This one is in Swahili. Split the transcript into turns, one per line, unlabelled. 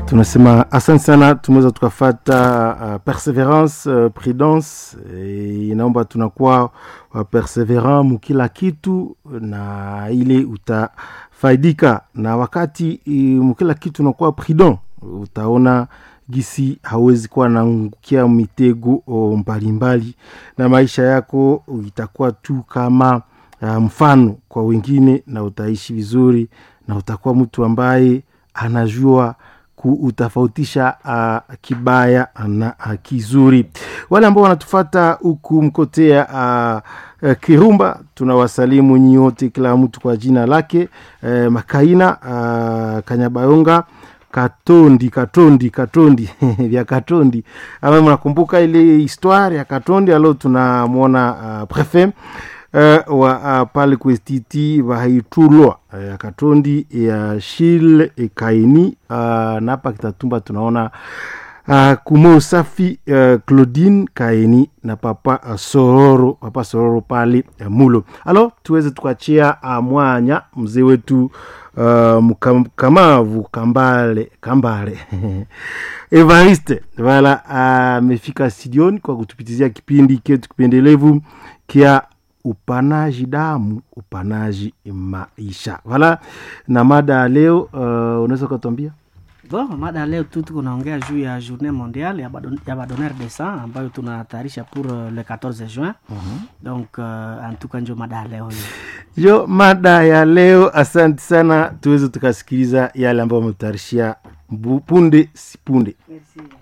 tunasema asante sana tumeweza tukafata uh, perseverance uh, prudence e, inaomba tunakuwa uh, perseverant mukila kitu na ile utafaidika na wakati uh, mukila kitu unakuwa prudent utaona gisi hawezi kuwa naangukia mitego mbalimbali na maisha yako itakuwa tu kama uh, mfano kwa wengine na utaishi vizuri na utakuwa mtu ambaye anajua kuutafautisha uh, kibaya na uh, kizuri wale ambao wanatufata huku mkotea uh, uh, kirumba tunawasalimu nyote kila mtu kwa jina lake uh, makaina uh, kanyabayonga katondi katondi katondi vya katondi ama mnakumbuka ile histoire ya katondi alo tunamwona uh, prefet uh, wa uh, pale kwestiti vahaitulwa uh, ya katondi ya shile ekaini uh, na hapa kitatumba tunaona uh, kumo usafi uh, claudine kaini na papa uh, sororo papa sororo pale uh, mulo alo tuweze tukachia uh, mwanya mzee wetu uh, mkamavu kambale kambale evariste vala amefika uh, studioni kwa kutupitizia kipindi ketu kipendelevu kia upanaji damu upanaji maisha wala na mada ya leo uh, unaweza ukatuambia
Bon, mada leo tu tuko naongea juu ya journée mondiale ya, badon, ya badonneur de sang ambayo tunatayarisha pour uh, le 14 juin uh-huh. donc uh, antuka njo mada ya leo hiyo
jo mada ya leo asante sana tuweze tukasikiliza yale ambayo wametutayarishia punde si punde
Merci.